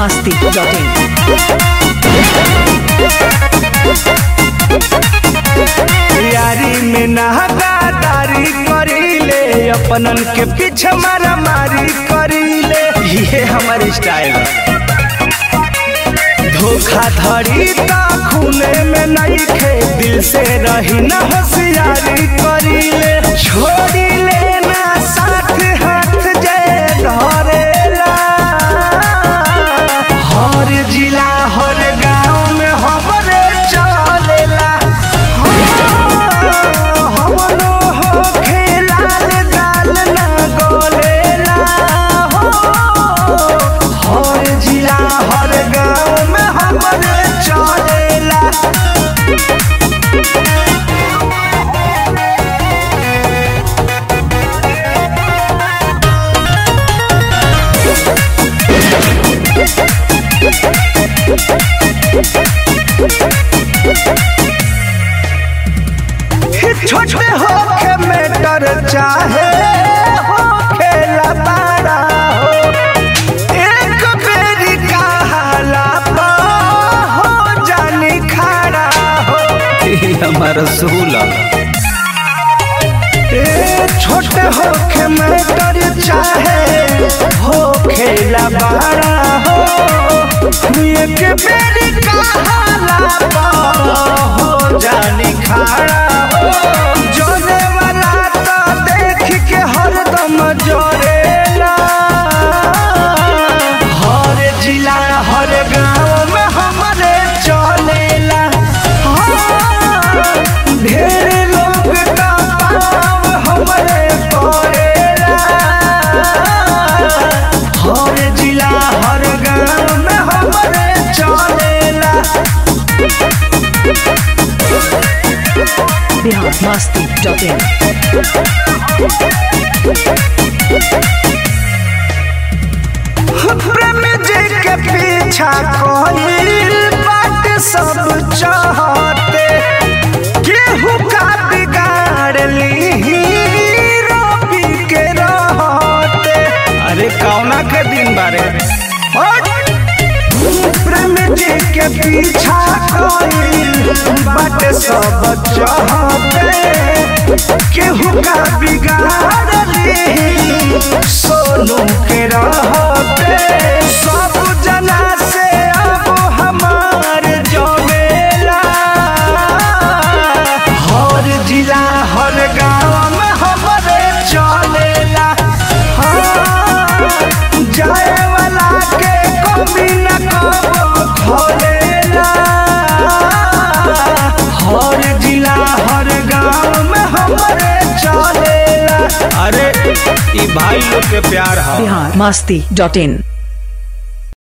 masti.in. यारी में नहदारी करीले अपनन के पीछे मारा मारी करीले ये हमारी स्टाइल धोखा धड़ी ता खूने में नहीं खे दिल से रही न होशियारी करीले छोड़ी लेना साथ हाथ जय धरेला हर जिला हर गांव में हमरे चलेला हमनो हो खेलाल गाल ना गोलेला हो हर जिला हर गांव में हमरे चलेला छोटे होके मेटर चाहे हो खेला बड़ा हो एक बेरी कहाला पा हो जानी खड़ा हो हमारा सूला ए छोटे होके मेटर चाहे हो खेला बड़ा हो एक बेरी कहाला पा हो जानी खड़ा हो जोरे वाला तो देख के हरदम जोरेला हर जिला हर गांव में हमारे चलेला हाँ, ढेर लोग का पाव हमरे पड़ेला हर जिला हर गांव में हमारे चलेला Bihar masti.in. प्रेम जी के पीछा कोई बात सब चाहते केहू का बिगाड़ ली रोपी के रहते अरे कौना के दिन बारे प्रेम जी के पीछा कोई बात सब चाहते केहू का बिगाड़ ली सोनू के रहते सब जना से अब हमार जमेला हर जिला हर गांव में हमरे चलेला हाँ, जाए वाला के कभी न कबो खोलेला हर जिला हर गांव में हमरे चलेला अरे ई भाई लोग के प्यार है Bihar masti.in.